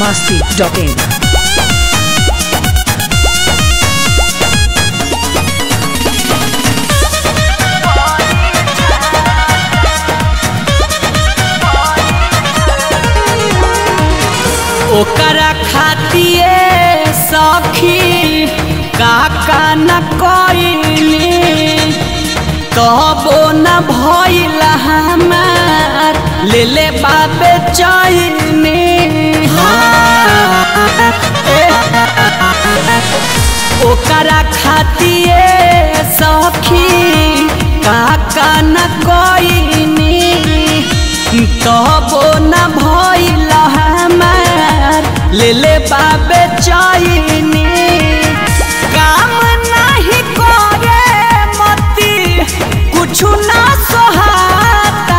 masti.in. ओकरा खातिए सखी काका न कइली तबो न भइल हमार ले ले बाबे चैनी ओकरा खातिए सखी काका न कइनी तबो न भइल हमार ले ले बाबे चैनी काम नाही करे मती कुछु ना सोहाता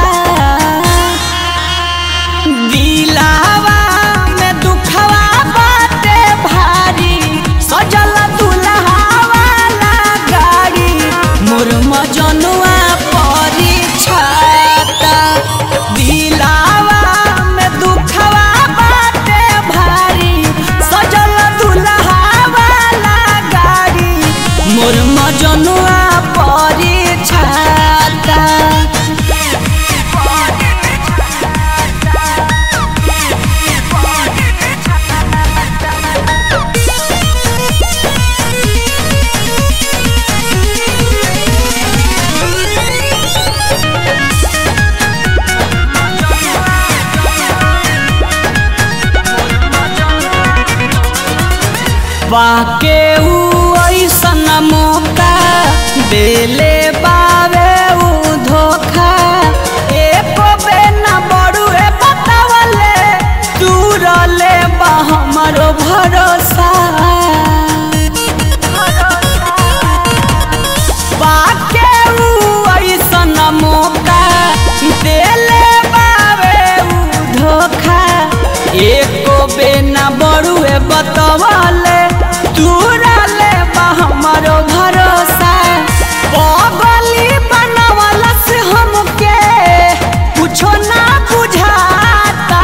दिलावा में दुखवा बाटे भारी सजल दुल्हावाला गाड़ी मोर मजनुआ परी छाता दिलावा में दुखवा बाटे भारी सजल दुल्हावाला गाड़ी मोर मजनुआ परी छाता बाके ऊ ऐसन मौका देले बावे ऊ धोखा एको बे न बड़ुए बतावले दूरले बा हमरो भरोसा बाके ऊ ऐसन मौका देले बावे ऊ धोखा एको बे न बड़ुए बतवले दूरले बा हमरो भरोसा पगली बनवला से हमके कुछो ना बुझाता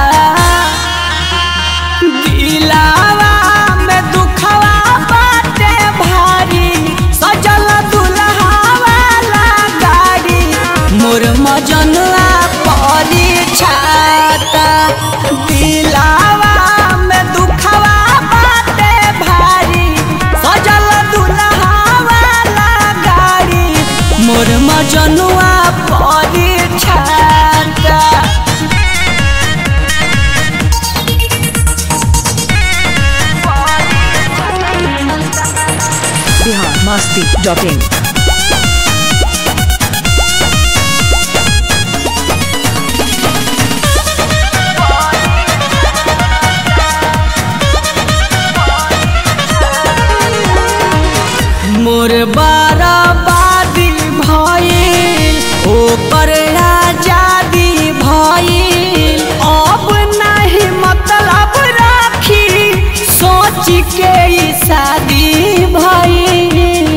दिलावा में दुखवा बाटे भारी सजल दुल्हावाला गाड़ी मोर मजनुआ परी छाता दिलावा में दुखवा बाटे भारी सजल दुल्हावाला गाड़ी मोर मजनुआ परी छाता Bihar masti.in. मोर बाराबादी भइल ओकर आजादी भइल अब नहीं मतलब राखी सोच के ई शादी भइल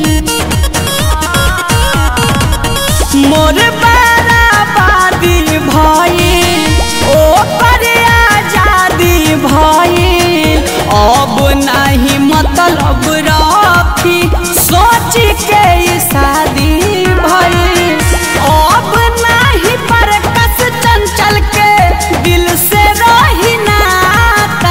मोर बाराबादी भइल ओकर आजादी भइल अब नहीं मतलब राखी सोच के ई शादी भइल अब नहीं पर कस चंचल के दिल से रही नाता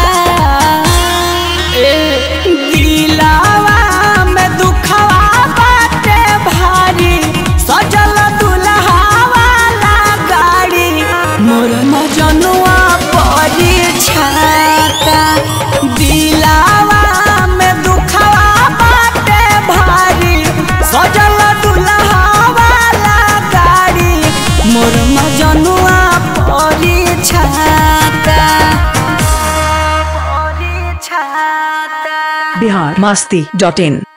ए दिलावा में दुखवा बाटे भारी सजल दुल्हावाला गाड़ी मोर मजनुआ परी छाता दिलावा में दुखवा बाटे भारी सजल दुल्हावाला गाड़ी मोर मजनुआ परी छाता परी छाता Bihar masti.in.